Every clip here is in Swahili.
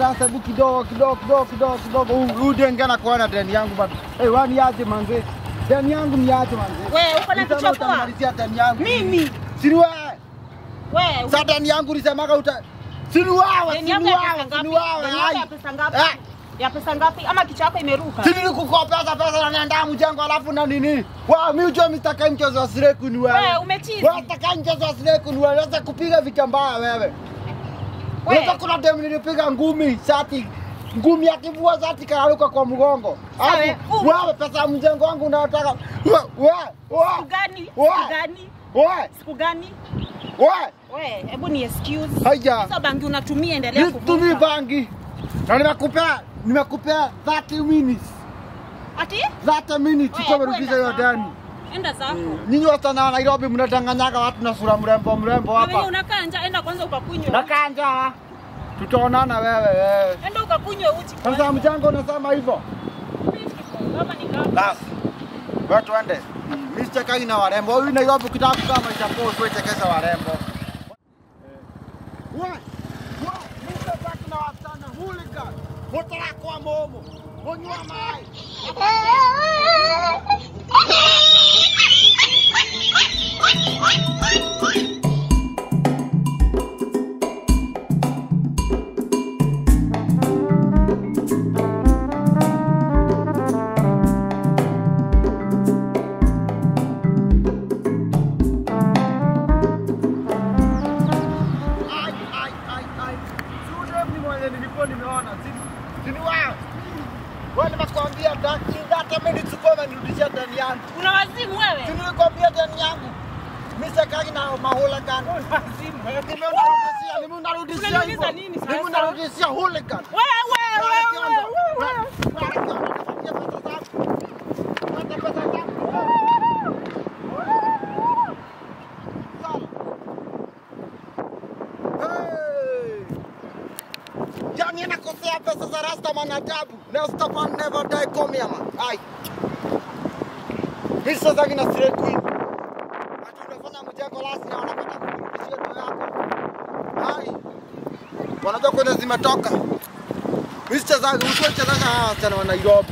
sasa hebu kidogo kidogo kidogo kidogo kidogo. Huyu huyu ndio ngana kuona deni yangu bado. Eh, wani aje manze? Deni yangu ni aje manze? Wewe uko na Nisema kichwa poa? utamalizia deni yangu. Mimi. Si ni wewe. Wewe Sasa deni yangu nisemaga uta Si ni wewe, si deni ni yako ya wewe, pesa si ngapi? ni wewe. Deni yako ya ai. pesa ngapi? Eh. Ya pesa ngapi? Ama kichwa yako imeruka? Si nilikukopesa pesa na naenda mjengo alafu na nini? Wa mimi ujue mtaka mchezo wa sireku ni wewe. Wewe umechizi. Wewe unataka mchezo wa sireku ni wewe. Unaweza kupiga vita mbaya wewe. Unaweza kuna dem nilipiga ngumi shati ngumi akivua shati kararuka kwa mgongo. Sawa, Alafu uh. wewe pesa ya mjengo wangu unataka wewe wewe Siku gani? Wewe. Siku gani? wewe Siku gani? wewe Wewe, hebu ni excuse. haija Sasa bangi unatumia endelea nitumii kuvuta. bangi na nimekupea nimekupea 30 minutes Ati? 30 minutes Wewe, kwa kwenda kurudisha hiyo zako. deni. Enda zako. Nyinyi wasichana wa Nairobi mnadanganyaga watu na sura mrembo mrembo Na venye hapa. unakaa nje, enda kwanza ukakunywa. Nakanja. Tutaonana wewe wewe. Enda ukakunywa uji. Sasa mchango unasema hivyo? Kama ni kama. Basi. Wewe tuende. Mimi sichekagi na warembo. Huyu Nairobi ukitaka kukaa maisha poa usiwe chekesha warembo. Wewe. Wewe, mimi sitaki na wasichana hooligan. Motara kwa momo. Onywa mai. Ai, ai, ai, ai. Sio ni mwenye nilikuwa nimeona. Si- Si ni wewe. Wewe nimekuambia daki hata mimi nichukue nirudishia ndani yangu. Una wazimu wewe? Si nilikwambia ndani yangu. Mimi sikagi na mahooligan. Wazimu wewe. Nimeunarudishia, nimeunarudishia Unaniuliza hivyo. nini sasa? Nimeunarudishia hooligan. Wewe, wewe, wewe, wewe. Yani nakosea pesa za Rastaman adabu. Rastaman never die come here man. Ai. Mimi sasa kina straight queen. Ati unafanya mjengo lasi na wanapata kurudishia ndio yako. Ai. Wanajua kwenda zimetoka. Mimi sichezaga, usiwe chezaga hawa wasichana wa Nairobi.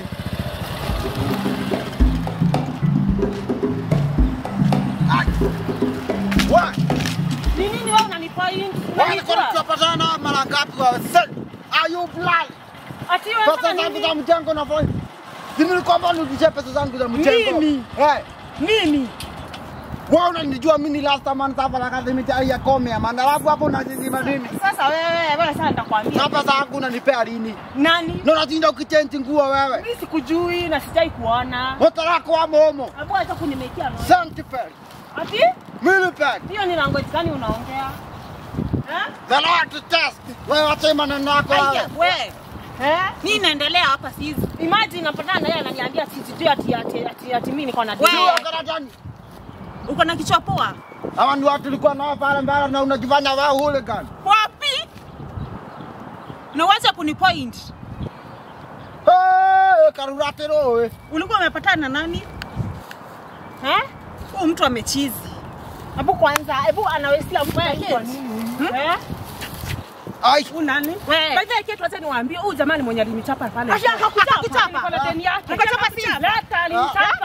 Ai. Wa, Ni nini wewe unanipoint? wale kwa tunapatana mara ngapi wa sel? Are you blind? Ati wewe Pesa unafanya zangu za nini? mjengo na voice. Si nilikwambia nirudishie pesa zangu za mjengo. Mimi? Eh. Mimi. Wewe unanijua mimi ni last man sasa la kazi mita ya kome man. Alafu hapo unazima nini? Sasa wewe, wewe sasa nitakwambia. Na pesa yangu unanipea lini? Nani? Na unashinda ukichange nguo wewe. Mimi sikujui na sijai kuona. Motarako wa momo. Hebu acha kunimekia no. Sanctuary. Ati? Millipede. Hiyo ni language gani unaongea? Eh? The Lord to test. Wewe wacha maneno yako Aya, wewe. wewe. Eh? Nini inaendelea hapa sisi? Imagine napatana na yeye ananiambia ati sijui ati ati ati, ati mimi niko na Wewe deni. uko Uko na kichwa poa? Hawa ni watu tulikuwa nao pale mbele na unajifanya wewe hooligan. Wapi? Unaweza kunipoint. Eh, karuratero wewe. Ulikuwa umepatana na nani? Eh? Huyu mtu amechizi. Hebu kwanza, hebu anawesia mtu kwa nini? Eh? Ai. Huyu nani? Wewe. By the way, kitu acha niwaambie, huyu jamani mwenye alinichapa pale. Acha akakuchapa? Niko na deni yake. Akachapa Leta alinitapa.